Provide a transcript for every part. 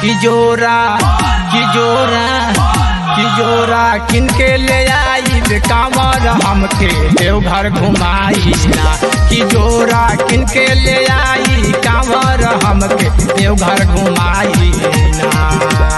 कि जोरा कि जोरा कि जोरा किनके ले आई कांवर हमके देवघर घुमाई ना कि जोरा किनके ले आई कांवर हमके देवघर घुमाई ना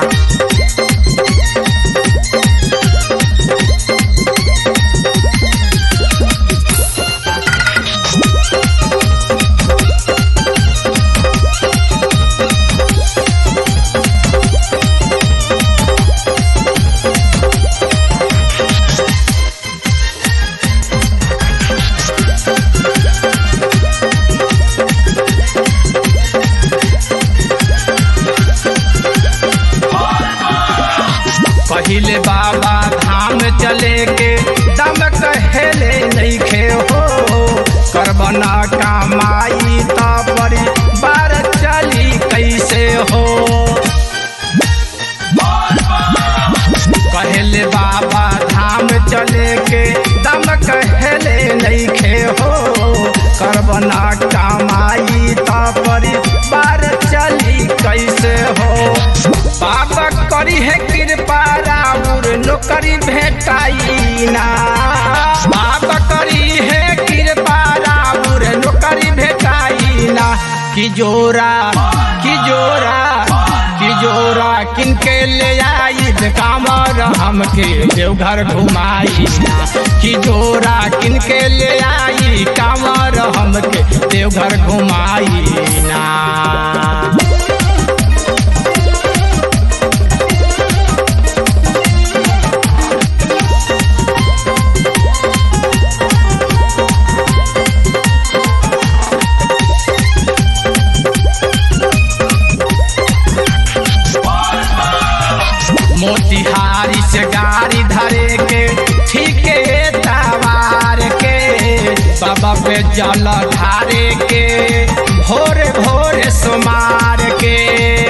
पहिले बाबा धाम चले के दम कहेले नहीं खे हो करबना कमाई त परी बार चली कैसे हो कहले बाबा धाम चले के दम कहले नहीं खे हो करबना कमाई त परी बार चली कैसे हो बाबा करी है कृपा राउर नौकरी भेटाई ना बाबा करी है कृपा राउर नौकरी भेटाई ना कि जोरा कि जोरा कि जोरा किनके ले आई कामर हमके देवघर घुमाई ना कि जोरा किनके ले आई कामर हमके देवघर घुमाई ना मोतिहारी से गाड़ी धरे के ठीके तवार के बाबा पे जल ढारे के भोरे भोरे सुमार के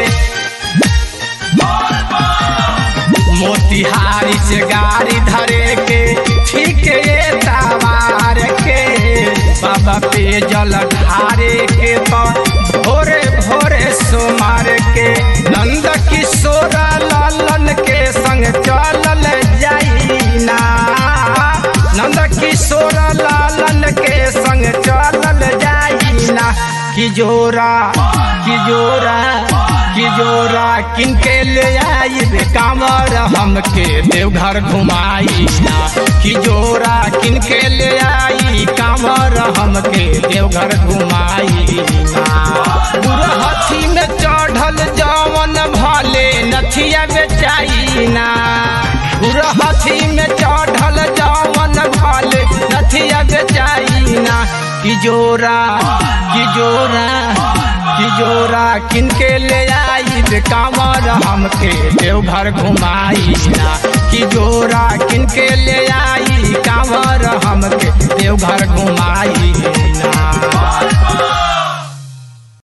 मोतिहारी से गाड़ी धरे के ठीके तवार के बाबा पे जल ढारे के तो भोरे भोरे सुमार के नंद किशोर लालन के संग चलल जाइना नंद किशोर लालन के संग चलल जाइना कि जोरा कि जोरा कि जोरा किनके ले आई कांवर हमके देवघर घुमाई ना कि जोरा किनके ले आई कांवर हमके देवघर घुमाई ना बुरहथी में चढ़ल जवन भले नथिया बेचाई ना बुरहथी में चढ़ल जवन भले नथिया बेचाई ना कि जोरा कि जोरा कि जोरा किनके ले आई कांवर हमके देवघर घुमाई ना कि जोरा किनके ले आई कांवर हमके देवघर घुमाई ना